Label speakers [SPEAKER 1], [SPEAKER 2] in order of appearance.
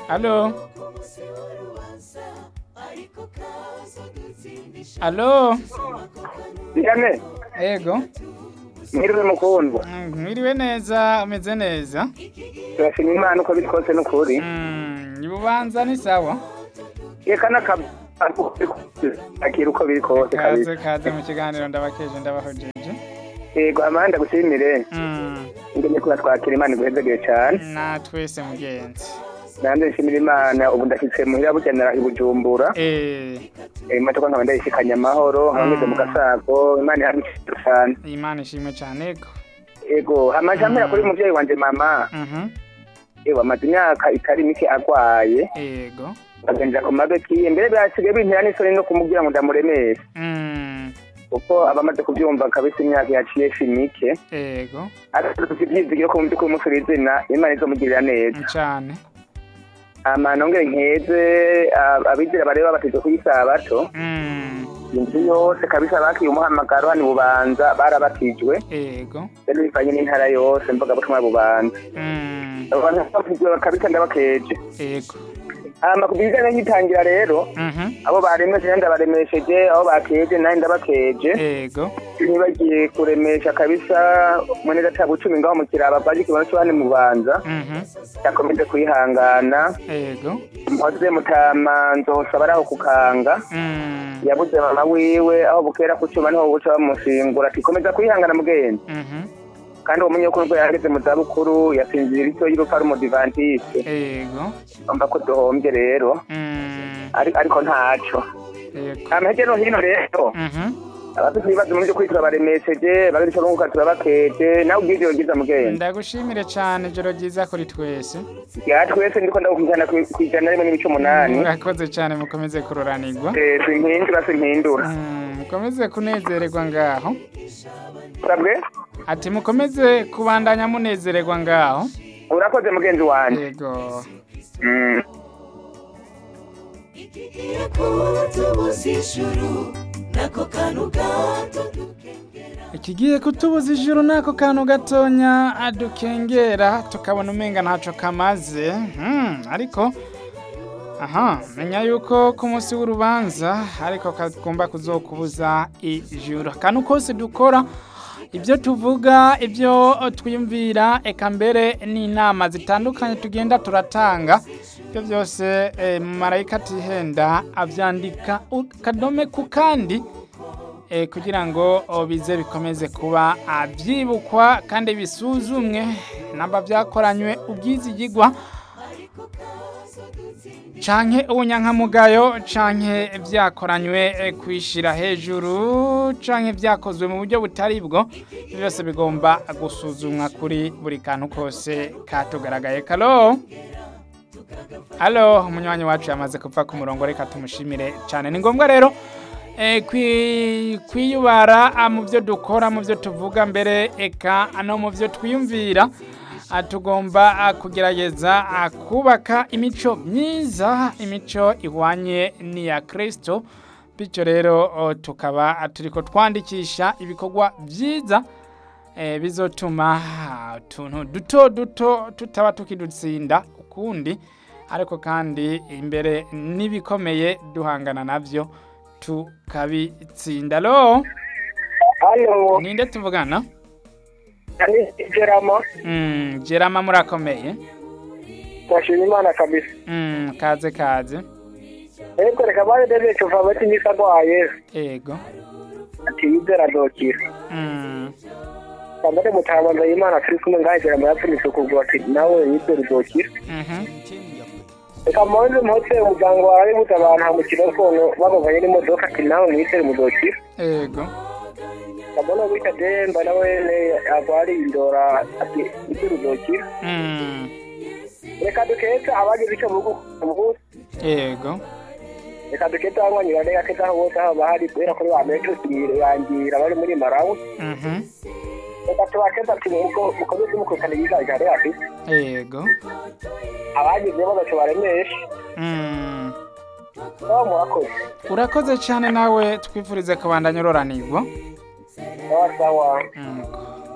[SPEAKER 1] Alo. Alo.
[SPEAKER 2] Ndane,
[SPEAKER 1] Ego.
[SPEAKER 2] mwiriwe mukundwa.
[SPEAKER 1] Mm, Mwiriwe neza, umeze neza.
[SPEAKER 2] Turashima Imana uko biri kose n'ukuri.
[SPEAKER 1] Mm, Ibubanza ni sawa.
[SPEAKER 2] Eka n'akazi akira uko biri kose
[SPEAKER 1] Kaze
[SPEAKER 2] kabisa.
[SPEAKER 1] kaze mu kiganiro ndabakeje ndabahojeje.
[SPEAKER 2] Yego amanda gushimire.
[SPEAKER 1] Mm,
[SPEAKER 2] Ngene kuba twakira Imana iguhezagire cyane.
[SPEAKER 1] na twese mugenzi.
[SPEAKER 2] Nanjye nshimira Imana ubu ndashitse muhira bugenera i Bujumbura.
[SPEAKER 1] Eh,
[SPEAKER 2] Eh, imodoka nkaba ndayishikanye amahoro, nkaba ngeze mu gasako, Imana ihamishije cyane.
[SPEAKER 1] Imana ishimwe cyane ko.
[SPEAKER 2] Yego, amajambo kuri umuvyeyi wanje mama.
[SPEAKER 1] Mhm.
[SPEAKER 2] Ewa amaze imyaka itari mike agwaye.
[SPEAKER 1] Ego.
[SPEAKER 2] Bagenja ku mabeki, mbere byasigaye bintera n'isoni no kumubwira ngo ndamuremeshe.
[SPEAKER 1] Mm,
[SPEAKER 2] kuko abamaze kubyumva kabisa imyaka yaciye shimike
[SPEAKER 1] ego.
[SPEAKER 2] ariko dufite ibyizigiro ko mu by'ukuri umusore izina imana izomugirira neza
[SPEAKER 1] Cyane.
[SPEAKER 2] ama nongere nkeze ab- abizera bareba bateze kuyisabato
[SPEAKER 1] Mm,
[SPEAKER 2] inzu yose kabisa bakiye umuhamagaro hano i bubanza barabatijwe
[SPEAKER 1] ego.
[SPEAKER 2] rero bivanye n'intara yose mvuga butumwa bubanza
[SPEAKER 1] Mm,
[SPEAKER 2] abo bantu batijwe kabisa ndabakeje
[SPEAKER 1] ego.
[SPEAKER 2] ama ku bijyanye n'itangira rero
[SPEAKER 1] Mhm.
[SPEAKER 2] abo baremeshe nanjye ndabaremesheje abo bakeje nanjye ndabakeje
[SPEAKER 1] Ego.
[SPEAKER 2] ntibagiye kuremesha kabisa mwene gatabo cumi ngaho mu kiraba baje ikibanza cyo hano mu bubanza
[SPEAKER 1] Mhm.
[SPEAKER 2] yakomeje kwihangana
[SPEAKER 1] Ego.
[SPEAKER 2] mpoze mutama nzosa baraho kukanga
[SPEAKER 1] Mm,
[SPEAKER 2] yabuze mama wiwe aho bukera ku cyuma niho buca bamushingura ati komeza kwihangana mugenzi
[SPEAKER 1] mhm.
[SPEAKER 2] kandi uwo munyekuru yageze mu zabukuru yasinzira icyo y'urupfu ari umudivantiste
[SPEAKER 1] Ego.
[SPEAKER 2] umva ko duhombye rero
[SPEAKER 1] Mm,
[SPEAKER 2] ari- ariko ntaco
[SPEAKER 1] ego.
[SPEAKER 2] amahege no hino rero
[SPEAKER 1] Mhm.
[SPEAKER 2] abafite ibibazo mu byo kwitura baremesheje bagira icyo bunguka turabakeje nawe ubwije yogiza mugenzi
[SPEAKER 1] Ndagushimire cyane ijoro ryiza kuri twese.
[SPEAKER 2] ya twese ndiko ndagukwizana kwijana rimwe n'ibice umunani
[SPEAKER 1] Murakoze cyane mukomeze kuroranirwa.
[SPEAKER 2] Eh, simpindura simpindura
[SPEAKER 1] Mm, mukomeze kunezererwa ngaho.
[SPEAKER 2] sabwe
[SPEAKER 1] Ati mukomeze kubandanya munezererwa ngaho.
[SPEAKER 2] urakoze mugenzi wanje
[SPEAKER 1] Yego.
[SPEAKER 2] Mm.
[SPEAKER 3] ikigiye kutubuza ijuru nako kantu gato
[SPEAKER 1] Ikigiye kutubuza ijuru nako kantu gatonya adukengera tukabona umenga ntaco kamaze. Hmm, ariko aha menya yuko ku munsi w'urubanza ariko kagomba kuzokubuza ijuru. Akantu kose dukora ibyo tuvuga ibyo twiyumvira eka mbere n'inama zitandukanye tugenda turatanga ibyo byose eh, marayika atihenda abyandika akadome ku kandi eh, kugira ngo oh, bize bikomeze kuba abyibukwa kandi bisuzumwe namba byakoranywe ubwizigigwa canke ubunyankamugayo canke vyakoranywe eh, kwishira hejuru canke vyakozwe mu buryo butari bwo Ivyo byose bigomba gusuzumwa kuri buri kantu kose katugaragaye kalo Halo, umunywanyi wacu yamaze kupfa ku murongo reka tumushimire cyane. Ni ngombwa rero eh, kwi- kwiyubara ah, mu byo dukora, mu byo tuvuga mbere eka no mu byo twiyumvira. Ah, tugomba ah, kugerageza ah, kubaka imico myiza, imico ihwanye n'iya Kristo. Bityo rero oh, tukaba ah, turiko twandikisha ibikorwa byiza eh, bizotuma ah, utuntu duto duto tutaba tukidutsinda ukundi ariko kandi imbere n'ibikomeye duhangana navyo tukabitsinda lo
[SPEAKER 2] halo
[SPEAKER 1] ninde tuvugana
[SPEAKER 2] ni geramo
[SPEAKER 1] mm, jerama murakomeye
[SPEAKER 2] twashima imana kabisa
[SPEAKER 1] mm, kaze kaze
[SPEAKER 2] ariko reka bari dede cuva bati nisa gwaye
[SPEAKER 1] ego
[SPEAKER 2] ati yizera dokira
[SPEAKER 1] mm,
[SPEAKER 2] kamere mutabanza imana turi kumwe ngahe geramo yapfunitse ukuguru ati nawe yizera dokira
[SPEAKER 1] mhm,
[SPEAKER 2] reka mponze mpotse umuryango wawe buze abantu ha mu kirokono bamuvanye n'imodoka ati nawe mwizere mudokira
[SPEAKER 1] ego
[SPEAKER 2] kabona wita demba nawe agwariye indora ati yizera udokira
[SPEAKER 1] mm,
[SPEAKER 2] reka duketse abagize icyo mu buzi
[SPEAKER 1] ego
[SPEAKER 2] reka duketse abanywanyi bane gaketse aho bose aho bahari kubera ko bametosiye yangira bari muri marawi
[SPEAKER 1] mhm,
[SPEAKER 2] reka tubakeze ati muko mukomeze mukurikana ibizajya rero afite
[SPEAKER 1] ego
[SPEAKER 2] abagize bagaco baremeshe
[SPEAKER 1] mm.
[SPEAKER 2] baba murakoze
[SPEAKER 1] urakoze cyane nawe twifurize kubandanya uroranirwa
[SPEAKER 2] sawa sawa
[SPEAKER 1] mm.